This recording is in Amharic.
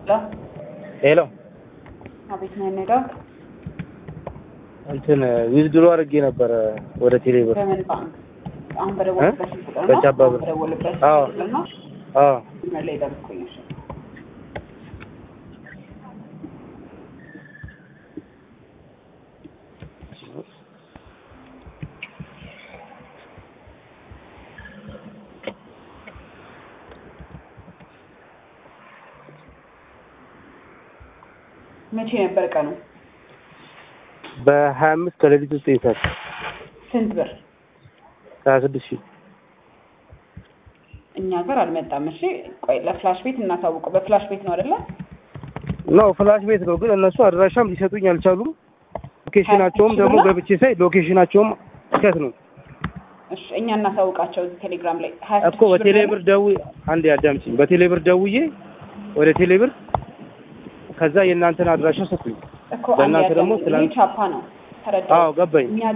ሄሎ ሄሎ አቤት ነው የምሄደው። እንትን ዊዝድሮ አድርጌ ነበረ ወደ ቴሌብር። በምን ባንክ? አሁን በደወልበት ስልክ ቁጥር ነው? በቻባ ብር። በደወልበት ስልክ አዎ። ቁጥር ነው? አዎ መስመር ላይ ጠብቁኝ። እሺ። መቼ ነበር ቀኑ? በሀያ አምስት ከሌሊት ውስጥ ይሳል ስንት ብር? ሀያ ስድስት ሺህ እኛ ጋር አልመጣም። እሺ ቆይ ለፍላሽ ቤት እናሳውቀው። በፍላሽ ቤት ነው አይደለ? ነው ፍላሽ ቤት ነው፣ ግን እነሱ አድራሻም ሊሰጡኝ አልቻሉም። ሎኬሽናቸውም ደግሞ ገብቼ ሳይ ሎኬሽናቸውም ስህተት ነው እሺ እኛ እናሳውቃቸው እዚህ ቴሌግራም ላይ ሀያ እኮ በቴሌብር ደውዬ አንዴ አዳምጪኝ። በቴሌብር ደውዬ ወደ ቴሌብር ከዛ የእናንተን አድራሻ ሰጡኝ። እኮ በእናንተ አንድ ደግሞ ያዳምጥ። ትላንት- ይሄ ቻፓ ነው ተረዳሁ። አዎ ገባኝ። እኛ